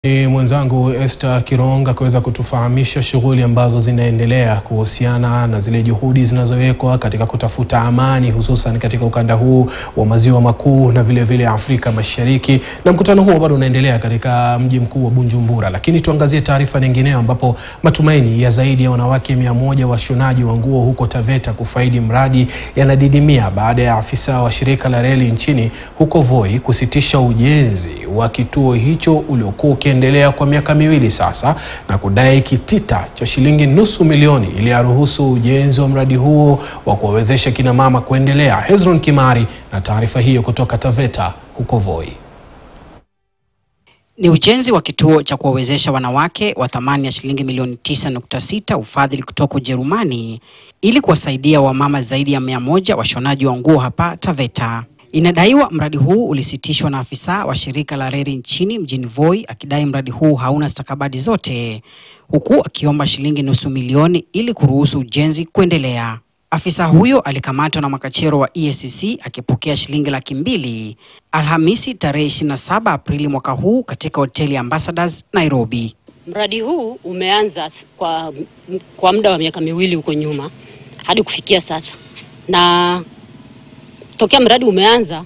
Ni mwenzangu Esther Kironga kuweza kutufahamisha shughuli ambazo zinaendelea kuhusiana na zile juhudi zinazowekwa katika kutafuta amani hususan katika ukanda huu wa maziwa makuu na vile vile Afrika Mashariki, na mkutano huo bado unaendelea katika mji mkuu wa Bujumbura. Lakini tuangazie taarifa nyingineyo, ambapo matumaini ya zaidi ya wanawake mia moja washonaji wa nguo huko Taveta kufaidi mradi yanadidimia baada ya afisa wa shirika la reli nchini huko Voi kusitisha ujenzi wa kituo hicho uliokuwa ukiendelea kwa miaka miwili sasa na kudai kitita cha shilingi nusu milioni ili aruhusu ujenzi wa mradi huo wa kuwawezesha kina mama kuendelea. Hezron Kimari na taarifa hiyo kutoka Taveta huko Voi. Ni ujenzi wa kituo cha kuwawezesha wanawake wa thamani ya shilingi milioni 9.6 ufadhili kutoka Ujerumani ili kuwasaidia wamama zaidi ya mia moja washonaji wa nguo hapa Taveta. Inadaiwa mradi huu ulisitishwa na afisa wa shirika la reli nchini mjini Voi akidai mradi huu hauna stakabadhi zote, huku akiomba shilingi nusu milioni ili kuruhusu ujenzi kuendelea. Afisa huyo alikamatwa na makachero wa EACC akipokea shilingi laki mbili Alhamisi tarehe 27 Aprili mwaka huu katika hoteli Ambassadors Nairobi. Mradi huu umeanza kwa, kwa muda wa miaka miwili huko nyuma hadi kufikia sasa, na tokea mradi umeanza,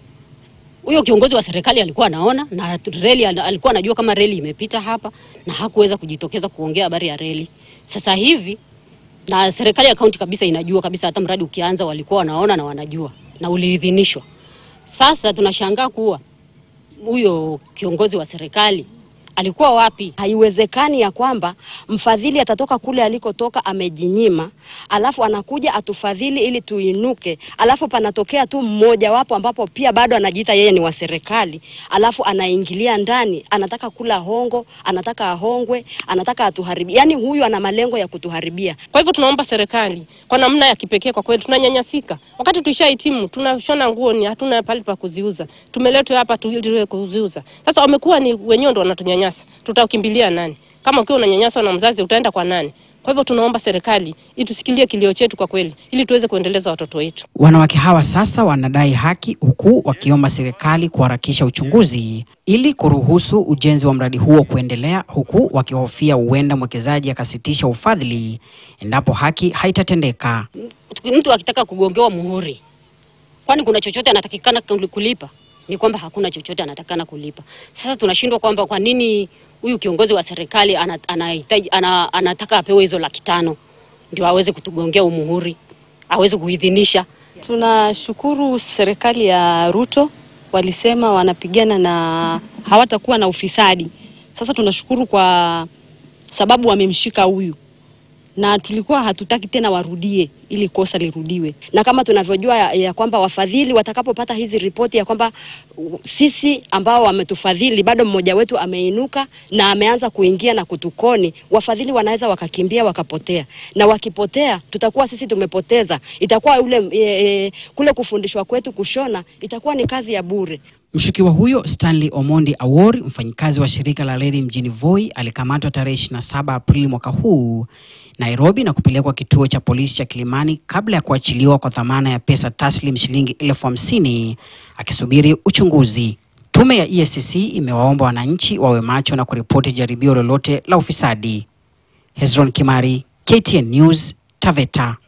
huyo kiongozi wa serikali alikuwa anaona na reli, alikuwa anajua kama reli imepita hapa na hakuweza kujitokeza kuongea habari ya reli. Sasa hivi na serikali ya kaunti kabisa inajua kabisa, hata mradi ukianza walikuwa wanaona na wanajua na uliidhinishwa. Sasa tunashangaa kuwa huyo kiongozi wa serikali alikuwa wapi? Haiwezekani ya kwamba mfadhili atatoka kule alikotoka amejinyima, alafu anakuja atufadhili ili tuinuke, alafu panatokea tu mmoja wapo ambapo pia bado anajiita yeye ni wa serikali, alafu anaingilia ndani, anataka kula hongo, anataka ahongwe, anataka atuharibia. Yani huyu ana malengo ya kutuharibia. Kwa hivyo tunaomba serikali kwa namna ya kipekee, kwa kweli tunanyanyasika. Wakati tuishahitimu, tunashona nguo ni hatuna pale pa kuziuza, tumeletwa hapa tuwe kuziuza. Sasa wamekuwa ni wenyewe ndo wanatunyanyasa tutakimbilia nani? Kama ukiwa unanyanyaswa na mzazi utaenda kwa nani? Kwa hivyo tunaomba serikali itusikilie kilio chetu kwa kweli, ili tuweze kuendeleza watoto wetu. Wanawake hawa sasa wanadai haki, huku wakiomba serikali kuharakisha uchunguzi ili kuruhusu ujenzi wa mradi huo kuendelea, huku wakihofia huenda mwekezaji akasitisha ufadhili endapo haki haitatendeka. Mtu akitaka kugongewa muhuri, kwani kuna chochote anatakikana kulipa? ni kwamba hakuna chochote anatakana kulipa. Sasa tunashindwa kwamba kwa nini huyu kiongozi wa serikali anahitaji ana, anataka apewe hizo laki tano ndio aweze kutugongea umuhuri aweze kuidhinisha. Tunashukuru serikali ya Ruto, walisema wanapigana na hawatakuwa na ufisadi. Sasa tunashukuru kwa sababu wamemshika huyu na tulikuwa hatutaki tena warudie ili kosa lirudiwe, na kama tunavyojua ya, ya kwamba wafadhili watakapopata hizi ripoti ya kwamba sisi ambao wametufadhili bado mmoja wetu ameinuka na ameanza kuingia na kutukoni, wafadhili wanaweza wakakimbia wakapotea, na wakipotea tutakuwa sisi tumepoteza, itakuwa ule e, e, kule kufundishwa kwetu kushona itakuwa ni kazi ya bure. Mshukiwa huyo Stanley Omondi Awori, mfanyikazi wa shirika la reli mjini Voi, alikamatwa tarehe 27 Aprili mwaka huu Nairobi na kupelekwa kituo cha polisi cha Kilimani kabla ya kuachiliwa kwa dhamana ya pesa taslim shilingi elfu hamsini akisubiri uchunguzi. Tume ya EACC imewaomba wananchi wawe macho na kuripoti jaribio lolote la ufisadi. Hezron Kimari, KTN News, Taveta.